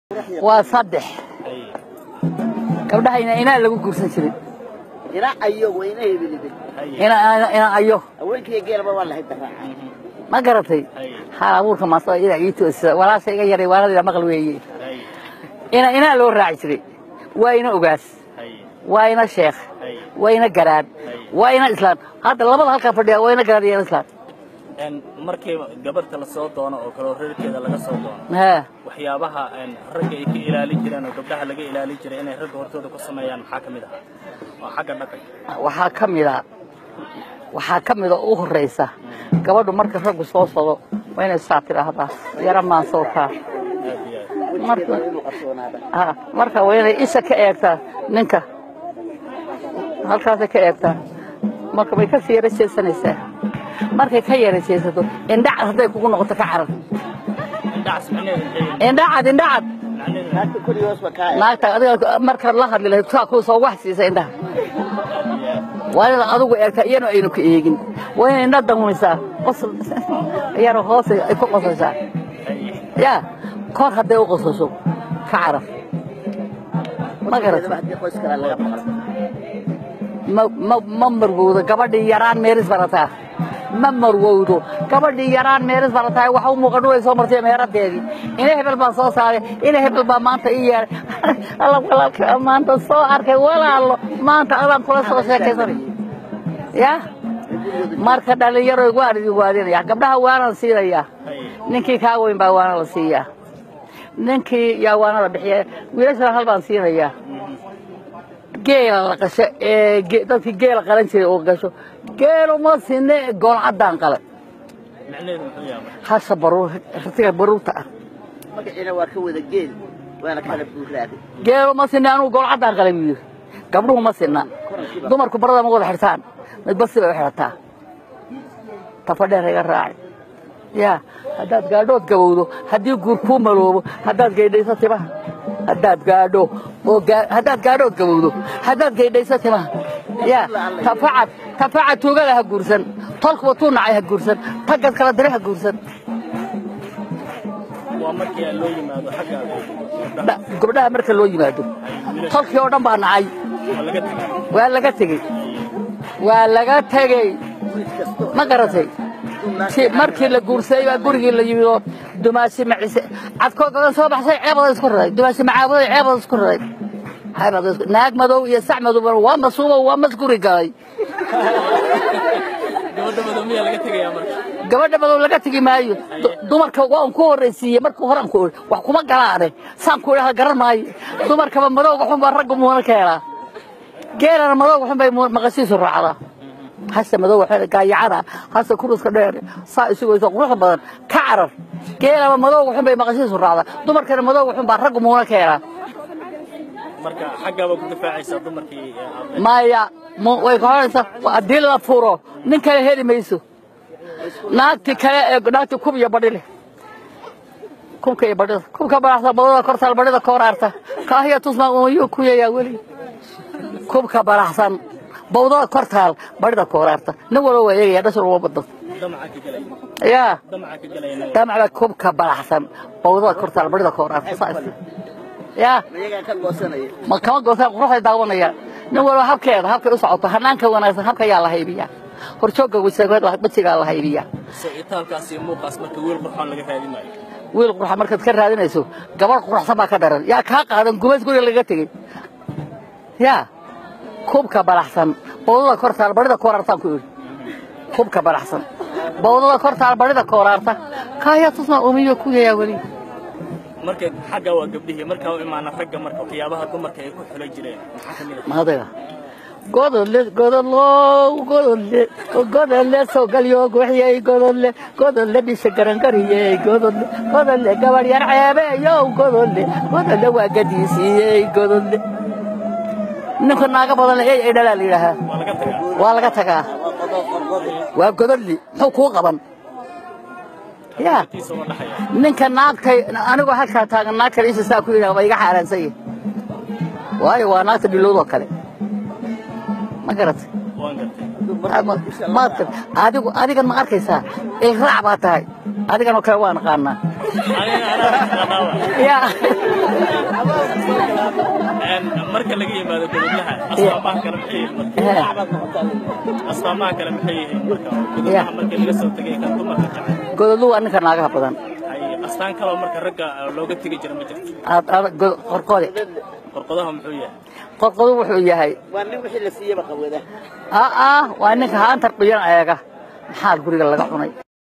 waa saddex gabdhaha ina inaa lagu guursan jiray ina ayo wayna hebelide ina ina ayo haweenkii geelba waa lahayd daraaca ma garatay xaal abuurka maasoo ina ii toosisa walaasha iga yaray waaladayda maqal weeye ina inaa loo raaci jiray waa ina ogaas waa ina sheekh waa ina garaad waa ina islaan hadda labada halkaa fadhiya waa ina garaad iyo ina islaan markii gabarta la soo doono oo kale reerkeeda laga soo doono haa waxyaabaha ragga ay ka ilaalin jireen oo gabdhaha laga ilaalin jiray inay ragga hortooda ku sameeyaan maxaa ka mid ahaa oo xagga dhaqanka waxaa ka mida waxaa ka mida u horraysa gabadhu marka raggu soo sado waa inay saa tidhaahdaa yara maan soo kaa aad iyo aad marka inuu qarsoonaada ha marka waa inay isha ka eegtaa ninka halkaasay ka eegtaa marka way ka sii yara jeesanaysaa markay ka yara jeesato indhacad hadday kugu noqoto ka carar indhacaas macnaheedu maxay yihiin? indhacad indhacad macnaheedu naagta koriyoosba kaa naagta adiga markaad la hadli lahayd saa kuu soo wax siisa indhaha waa inaad adigu eegtaa iyana aynu ka eegin waa inay indha damumaysaa qosol iyana hoos ay ku qososhaa yaa kor hadday u qososho ka carar ma garat haddii qoys kale laga maqlo ma ma ma marwowdo gabadhii yaraan meeris barataa ma marwowdo gabadhii yaraan meeris barataa waxa u muuqan way soo martay meeradeedii ina hebel baan soo saaray ina hebel baa maanta ii yeedhay alla walaalka maanta soo arkay walaalo maanta adaan kula soo sheekaysanay ya marka dhallinyaro waan idin waadinaya gabdhaha waanaan siinayaa ninkii kaa weyn baa waana la siiyaa ninkii yaa waana la bixiya wiilashana hal baan siinayaa geela la qasho ee ge- dadkii geela qalan jiray oo gasho geelu ma sinne goolcaddaan qalan macnaheedu muxuu yahay hasha baruur ratiga baruurta ah magaciina waa ka wada geel waana kala buuraaday geelu ma sinne anugu goolcaddaan qalan buu yidhi gabdhuhu ma sinna dumarku barada ma wada xirtaan mid basi bay u xidhataa tafadheer iga raaci yaa haddaad gaadhood gabowdo haddii guur kuu maloobo haddaad gaydhayso timaha haddaad gaadho oo gaa- haddaad gaadhood gabowdo haddaad gaydhayso timaha yaa tafacad tafacad tuugada ha guursan tolkuba tuu nacay ha guursan taggad kala dire ha guursan waa markii loo yimaado xagga gabdhaha Dha- gabdhaha marka loo yimaado tolkii oo dhan baa nacay waa laga tegey waa laga tegey waa laga tegey wiil kasto ma garatay Si- markii la guursaday baa gurigii la yimid oo dumaashi macise cadkoo gadan soo baxsay ceebada isku raray dumaashi macaabuday ceebada isku raray ceebada isku naag madow iyo sac madow waa masuubo waa masguri galay gabadha madow miyaa laga tegayaa marka gabadha madow laga tegi maayo Du- dumarka waan ku horraysiiyey markuu horan ku iri wax kuma galaane saan ku idhaha garan maayo dumarkaba madowga xun baa ragga muuna ka helaa geelana madowga xun bay mu- maqashiisu raacdaa hase madow waxay gaayacana hase kuruska dheer saa isugayso quruxda badan ka carar geelaba madowga xun bay maqashiisu raacdaa dumarkana madowga xun baa ragga muuna ka helaa marka xaggaaba ku difaacaysaa dumarkii ee aad maya mu- way ka horaysaa haddii la furo nin kale heli mayso naagti kale ee naagti kub iyo badhi leh kubka iyo badhida kubka baraxsa badada kortaal badhida kooraarta kaahiya tusma umayuu ku yayaa weli kubka baraxsan bawdada kortaal badhida kooraarta nin walba waa eegaya dhashar uma badno damaca ka gelaya yaa damaca ka gelaya nin damacda kubka baraxsan bawdada kortaal badhida kooraarta saas yaa iyagaa ka goosanaya ma kama goosaan quruxday daawanayaan nin walba habkeeda habkay u socoto hanaanka wanaagsan habka yaa la haybiyaa horjoogga wejigaa la haybiyaa so itaalkaas iyo muuqaas marka wiil qurxoon laga raadin maayo wiil qurxa markaad ka raadinayso gabadh quruxsan baa ka daran yaa kaa qaadan gumays guriga laga tegey yaa kubka baraxsan bawdada kortaal badhida kooraartaan ku idhi kubka baraxsan bawdada kortaal badhida kooraarta kaaya tusma umiyo ku yayaa weli marka xagga waa gabdhihii markaa u imaana ragga marka waxyaabaha dumarka ay ku xulay jireen maxaa ka mid ah maadayga godole godolo godole godole sogalyo guxiyey godole godole dhisha garangariyey godole godole gabadh yar ceebeeyow godole godole waa gadiisiiyey godole ninka naaga badan ey ay dhalaa la yidhaahaa waa laga tagaa waa laga tagaa waa qodob qorqodi waa godoli muxuu kuu qaban yaa tiisa waa dhaxaya ninka naagtay anigoo halkaa taagan naag kale isha saa ku yidhaha waa iga xaaraansan yahay waayo waa naagta dhilowdoo kale ma garatay waan gartay maadka adigu adigan ma arkaysaa ilraac baa tahay adigan oo kale waan aqaanaa anigana anaa ya marka laga yimaado gudublaha astaamaha kale maxay yihiin marka astaamaha kale maxay yihiin marka gudublaha markii laga soo tegay kan dumarka jecel godolu waa ninka naagaha badan ay astaan kaloo marka ragga looga tegi jira ma jirto qorqode qorqodaha muxuu yahay qorqodu wuxuu yahay waa nin wixii la siiyaba qawada aa waa ninka haantar dhuyan eega maxaa guriga laga cunay